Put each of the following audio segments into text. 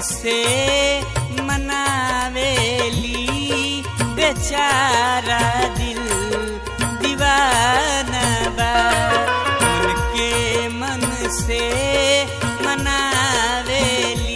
से मनावेली बेचारा दिल दीवाना बा मन के मन से मनावेली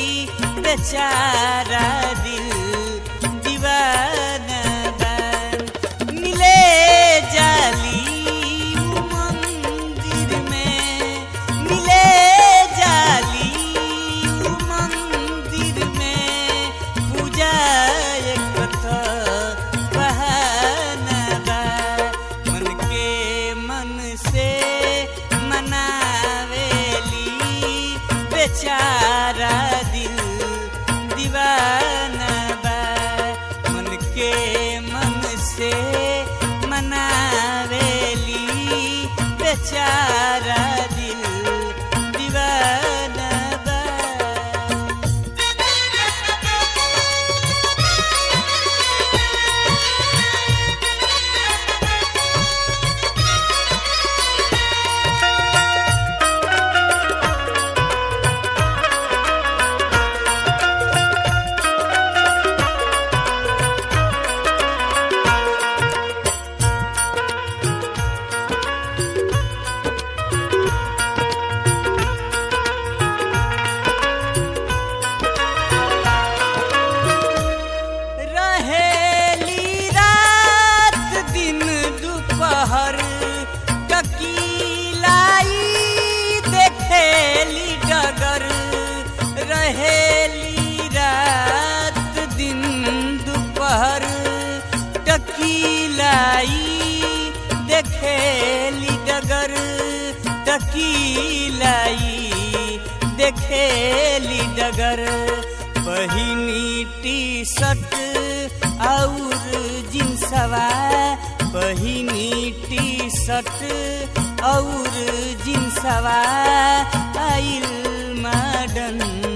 बेचारा दिल दीवाना बा मिले जाली उ मंदिर में मिले जाली उ मंदिर में पूजा एक तो बहाना बा मन के मन से मनावेली बेचारा दिल दीवाना बा मन के मन से मनावेली बेचारा दिल दीवाना बा रहेली रात दिन दोपहर ककीलाई देखेली डगर रहेली रात दिन दोपहर टकीलाई देखेली डगर टकीलाई देखेली डगर पहिनी टी शर्ट और जिन्सवा पहिनी टी शर्ट और जिन्सवा आइल मॉडर्न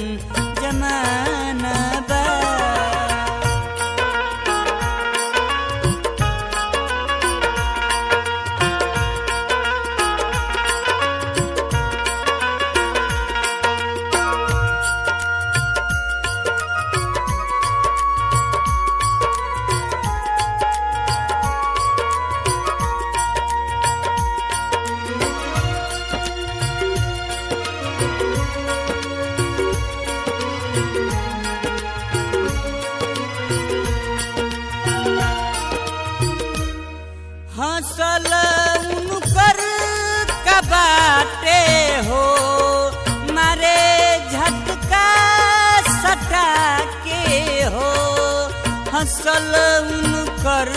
जमाना बा हंसल उनकर कबाटे हो मारे झटका सटा के हो हंसल उनकर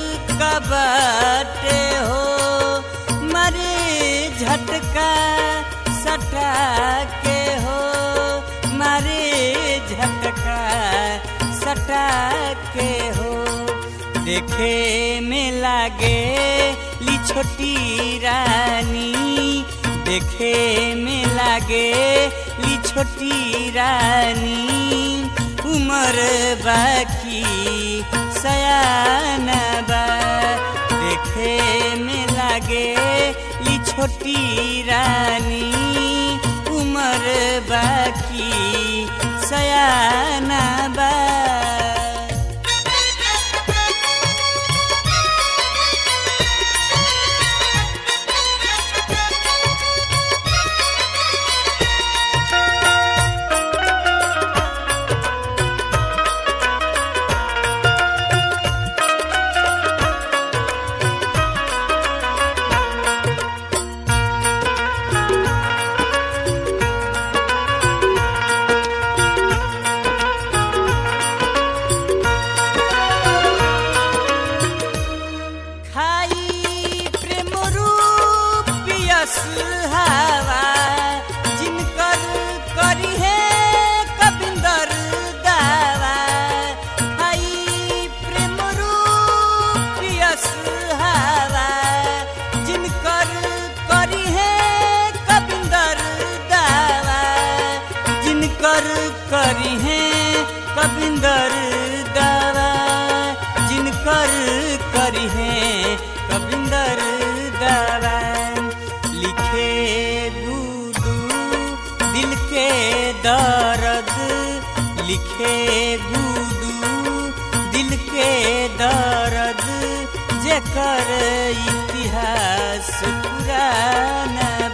कबाटे हो मारे झटका सटा के हो मारे झटका सटा के हो देखे में लागे ली छोटी रानी देखे में लागे ली छोटी रानी उमर बाकी सयाना बा देखे में लागे ली छोटी रानी उमर बाकी सयाना बा खाई प्रेम रूप पियस हवा जिनकर करी है कबिंदर दावा खाई प्रेम रूप पियस हवा जिनकर करी है कबिंदर दावा जिनकर करी है कबिंदर दावा जिनकर करी है कबिंदर दावा लिखे दूदू दिल के दर्द लिखे गुडू दिल के दर्द जेकर इतिहास पुराना